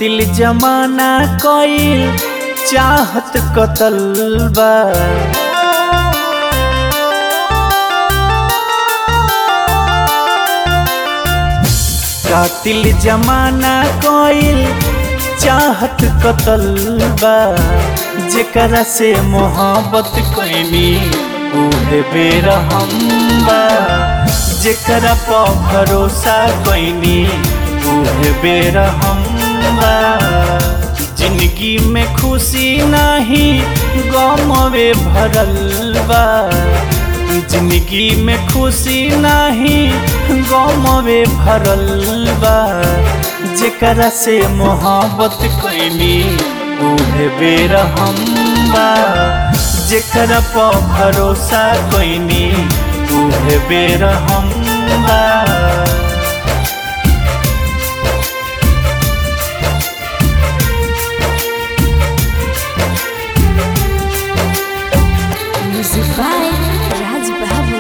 कातिल जमाना कईल चाहत कतल बा कातिल जमाना कईल चाहत कतल बा जेकरा से मोहब्बत कैनी उहे बेरहम बा जेकरा पर भरोसा कैनी उहे बेरहम बा जिंदगी में खुशी नाही गमवे भरल बा जिंदगी में खुशी नाही गमवे भरल बा जेकरा से मोहब्बत कैनी उहे बेरहम बा जेकरा पर भरोसा कैनी उहे बेरहम बा Music by Raj Babu.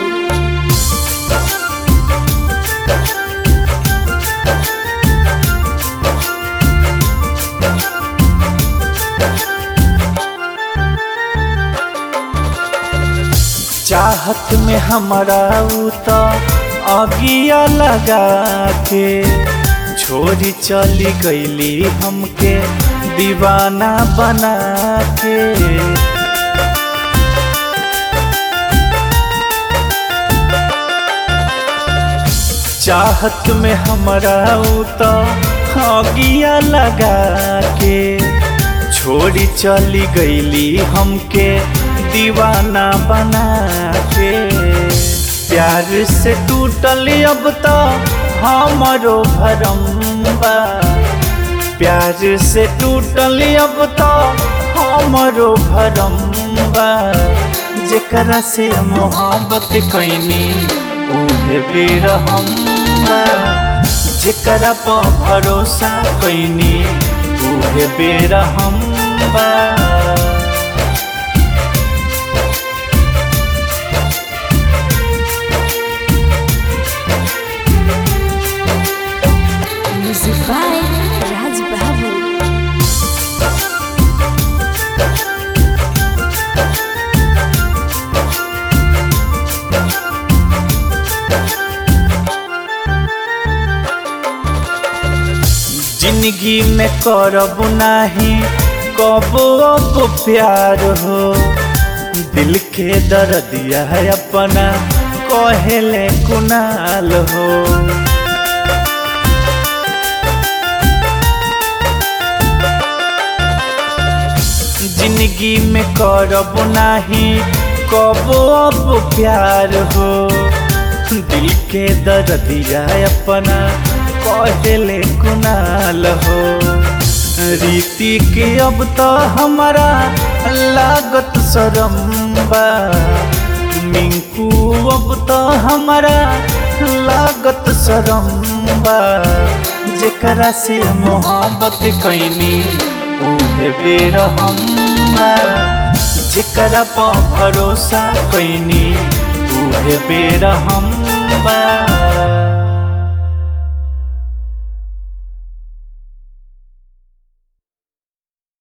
चाहत में हमारा उ तो अगिया लगा के छोरी चली गईली हमके दीवाना बना के चाहत में हमारा उ तो अगिया लगा के छोड़ी चली गईली हमके दीवाना बना के प्यार से टूटल अब तो हमारो भरम बा प्यार से टूटल अब तो हमारो भरम बा जेकरा से मोहब्बत कैनी उहे बेरहम बा जेकरा पर भरोसा कैनी उहे बेरहम बा Music by Raj Babu. जिंदगी में करब नाही कबो अब प्यार हो दिल के दर्दिया है अपना कहेले कुनाल हो जिंदगी में करब नाही कबो अब प्यार हो दिल के दर्दिया अपना कहले कुनाल हो रीति के अब तो हमारा लागत शरम बा मिंकू अब तो हमारा लागत शरम बा जेकरा से मोहब्बत कैनी उहे बेरहम बा जेकरा पर भरोसा कैनी उहे बेरहम बा